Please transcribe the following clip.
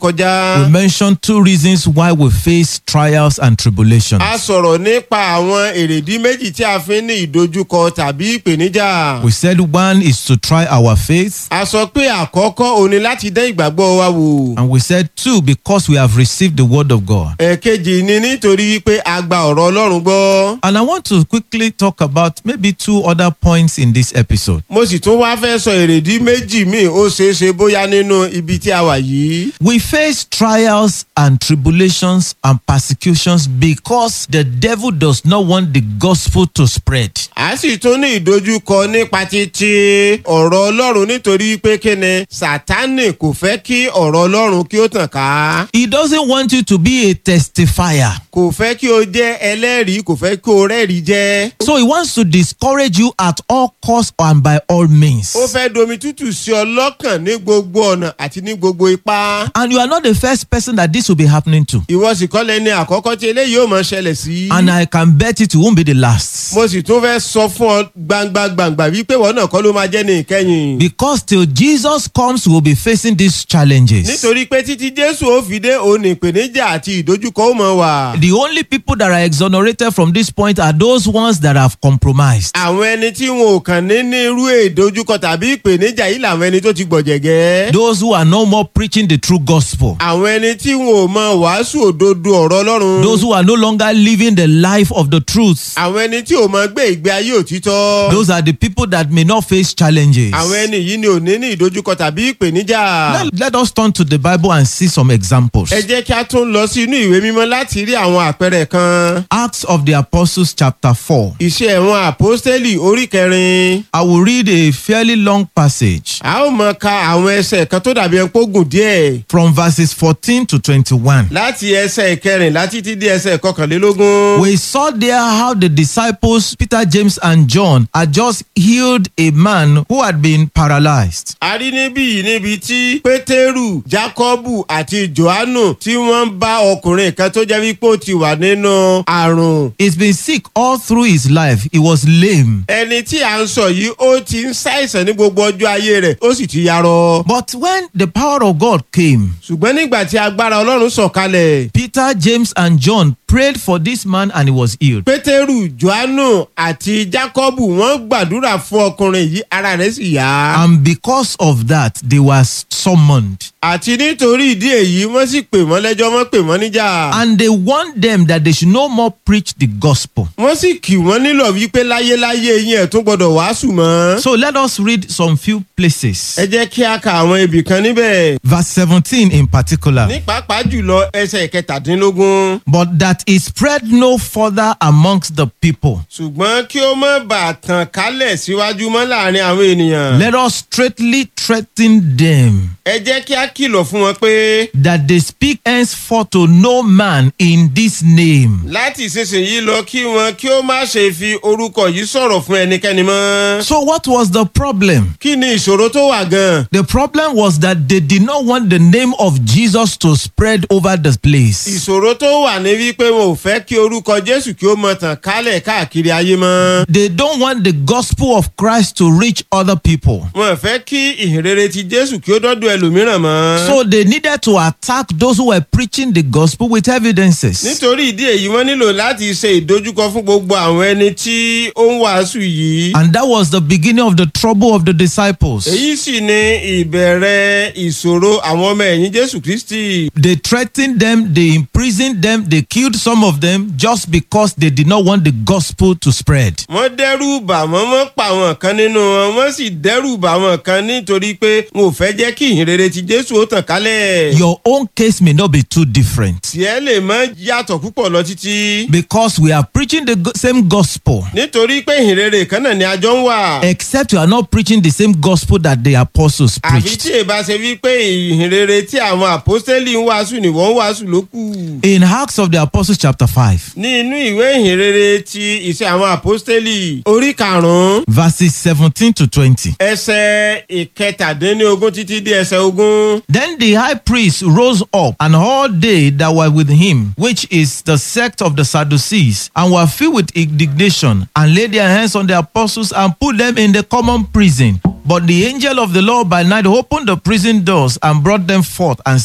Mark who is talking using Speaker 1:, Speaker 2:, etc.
Speaker 1: kọjá.
Speaker 2: we mentioned two reasons why we face trials and tribulations.
Speaker 1: a sọ̀rọ̀ nípa àwọn èrèdí méjì tí a fi ń ní ìdojúkọ tàbí ìpèníjà.
Speaker 2: We said one is to try our faith,
Speaker 1: a sọ pé àkọ́kọ́ òní láti dán ìgbàgbọ́ wa wò.
Speaker 2: and we said two because we have received the word of God.
Speaker 1: ẹ̀ẹ̀kejì ni nítorí pé a gba ọ̀rọ̀ ọlọ́run gbọ́.
Speaker 2: And I want to quickly talk about maybe two other points in this episode.
Speaker 1: mo sì tún wá fẹ́ sọ èrèdí méjì míì ó ṣeé ṣe bóyá nínú ibi tí a wà yìí.
Speaker 2: We face trials and tribulations and persecutions because the devil does not want the gospel to spread.
Speaker 1: a sì tún ní ìdojúkọ nípa títí ọ̀rọ̀ ọlọ́run nítorí pé kíni sátánì kò fẹ́ kí ọ̀rọ̀ ọlọ́run kí ó tàn ká.
Speaker 2: He doesn't want you to be a testifier.
Speaker 1: kò fẹ́ kí o jẹ́ ẹlẹ́rìí kò fẹ́ kí o rẹ́rìí jẹ́.
Speaker 2: So he wants to discourage you at all costs and by all means.
Speaker 1: ó fẹ́ domi tútù sí ọ lọ́kàn ní gbogbo ọ̀nà àti ní gbogbo ipá.
Speaker 2: And you are not the first person that this will be happening to.
Speaker 1: ìwọ sì kọ́ lẹ́ni àkọ́kọ́ tí eléyìí yóò máa ṣẹlẹ̀ sí.
Speaker 2: And I can bet it won't be the last.
Speaker 1: mo sì tún fẹ́ sọ fún ọ gbangba gbangba wípé wọn náà kọ́ ló máa jẹ́ ní ìkẹyìn.
Speaker 2: Because till Jesus comes, we'll be facing these challenges.
Speaker 1: nítorí pé títí jésù ó fi dé òun ìpèníjà àti ìdojúkọ ó mọ wà.
Speaker 2: The only people that are exonerated from this point are those ones that have compromised.
Speaker 1: àwọn ẹni tí wọn ò kàn ní ní irú ìdojúkọ tàbí ìpèníjà yìí làwọn ẹni tó ti gbọ̀jẹ̀gẹ́.
Speaker 2: Those who are no more preaching the true gospel.
Speaker 1: àwọn ẹni tí wọn ò mọ wàásù òdodo ọ̀rọ̀ ọlọ́run.
Speaker 2: Those who are no longer living the life of the truth.
Speaker 1: àwọn ẹni tí ò mọ gbé ìgbé ayé òtítọ́.
Speaker 2: Those are the people that may not face challenges.
Speaker 1: àwọn ẹni yìí ni ò ní ní ìdojúkọ tàbí ìpèníjà.
Speaker 2: Let, let us turn to the Bible and see some examples.
Speaker 1: ẹ jẹ́ kí a tún lọ sí inú ìwé mímọ́ láti rí àwọn àpẹẹrẹ kan.
Speaker 2: Acts of the Apostles, chapter 4.
Speaker 1: iṣẹ́ ẹ̀wọ̀n àpọ́stélì orí kẹrin.
Speaker 2: I will read a fairly long passage
Speaker 1: a ó mọ ka àwọn ẹsẹ̀ kan tó dàbí ẹni pógùn díẹ̀.
Speaker 2: from verses 14 to 21.
Speaker 1: láti ẹsẹ̀ ìkẹrìnlá títí dé ẹsẹ̀ kọkànlélógún.
Speaker 2: We saw there how the disciples, Peter, James, and John, had just healed a man who had been paralyzed.
Speaker 1: a rí níbí yìí níbi tí pétérù jákọ́bù àti johannu tí wọ́n ń bá ọkùnrin kan tó jẹ́ wípé ó ti wà nínú àrùn.
Speaker 2: He's been sick all through his life. He was lame.
Speaker 1: ẹni tí à ń sọ yìí ó ti ń ṣàìsàn ní gbogbo ọjọ́ ayé rẹ̀ ó sì ti yarọ.
Speaker 2: But when the power of God came,
Speaker 1: ṣùgbọ́n nígbà tí agbára ọlọ́run sọ̀kalẹ̀
Speaker 2: Peter, James, and John prayed for this man and he was healed.
Speaker 1: pétérù johannu àti jákọ́bù wọ́n gbàdúrà fún ọkùnrin yìí ara rẹ̀ sì yá.
Speaker 2: And because of that, they were summoned.
Speaker 1: àti nítorí ìdí èyí wọ́n sì pè wọ́n lẹ́jọ́ wọ́n pè wọ́n níjà.
Speaker 2: And they warned them that they should no more preach the gospel.
Speaker 1: wọ́n sì kì wọ́n nílò wípé láyéláyé yín ẹ̀ tún gbọ́dọ̀ wàásù mọ́.
Speaker 2: So let us read some few places.
Speaker 1: ẹ jẹ́ kí a ka àwọn ibì kan níbẹ̀.
Speaker 2: Verse 17 in particular.
Speaker 1: ní pàápàá jùlọ ẹsẹ̀ kẹtàdínlógún.
Speaker 2: But that it spread no further amongst the people.
Speaker 1: ṣùgbọ́n kí ó má bàa tàn kálẹ̀ síwájú mọ́ láàrin àwọn ènìyàn.
Speaker 2: Let us straightly threaten them
Speaker 1: ẹ jẹ́ kí a kìlọ̀ fún wọn pé
Speaker 2: that they speak henceforth to no man in this name.
Speaker 1: láti ìsinsìnyí lọ kí wọn kí ó má ṣe fi orúkọ yìí sọ̀rọ̀ fún ẹnikẹ́ni mọ́.
Speaker 2: So, what was the problem?
Speaker 1: kí ni ìṣòro tó wà gan-an?
Speaker 2: The problem was that they did not want the name of Jesus to spread over the place.
Speaker 1: ìṣòro tó wà ní wípé wọn ò fẹ́ kí orúkọ jésù kí ó mọ tàn kálẹ̀ káàkiri ayé mọ́.
Speaker 2: They don't want the gospel of Christ to reach other people.
Speaker 1: wọn ò fẹ́ kí ìhìnrere ti jésù kí ó dọ́dọ̀ ẹlòmíràn mọ́.
Speaker 2: So, they needed to attack those who were preaching the gospel with evidences.
Speaker 1: nítorí ìdí èyí wọ́n nílò láti ṣe ìdojúkọ fún gbogbo àwọn ẹni tí ó ń wàásù yìí.
Speaker 2: And that was the beginning of the trouble of the disciples.
Speaker 1: èyí sì ni ìbẹ̀rẹ̀ ìṣòro àwọn ọmọ ẹ̀yìn jésù kristi.
Speaker 2: They threatened them, they imprisoned them, they killed some of them just because they did not want the gospel to spread.
Speaker 1: wọ́n dẹ́rù bà wọ́n wọ́n pa àwọn kan nínú wọn wọ́n sì dẹ́rù bà àwọn kan nítorí pé wọn ò fẹ́ jẹ́ kí ìhìnrere ti jésù ó tàn kálẹ̀.
Speaker 2: Your own case may not be too different
Speaker 1: tiẹ̀ lè mọ́ yàtọ̀ púpọ̀ lọ títí.
Speaker 2: because we are preaching the go- same gospel,
Speaker 1: nítorí pé ìhìnrere kan náà ni a jọ ń wà.
Speaker 2: except you are not preaching the same gospel that the apostles
Speaker 1: àfi
Speaker 2: preached.
Speaker 1: tí èbá ṣe wípé ìhìnrere tí àwọn àpọ́stélì ń wàásù ni wọ́n ń wàásù ló kù.
Speaker 2: In Acts of the Apostles, chapter 5,
Speaker 1: ní inú ìwé ìhìnrere ti ìṣe àwọn àpọ́stélì orí karùn-ún
Speaker 2: verses 17 to 20.
Speaker 1: ẹsẹ̀ ìkẹtàdínlógún títí dé ẹsẹ̀ ogún.
Speaker 2: Then the high priest rose up, and all they that were with him, which is the sect of the Sadducees, and were filled with indignation, and laid their hands on the apostles and put them in the common prison. But the angel of the Lord by night opened the prison doors and brought them forth and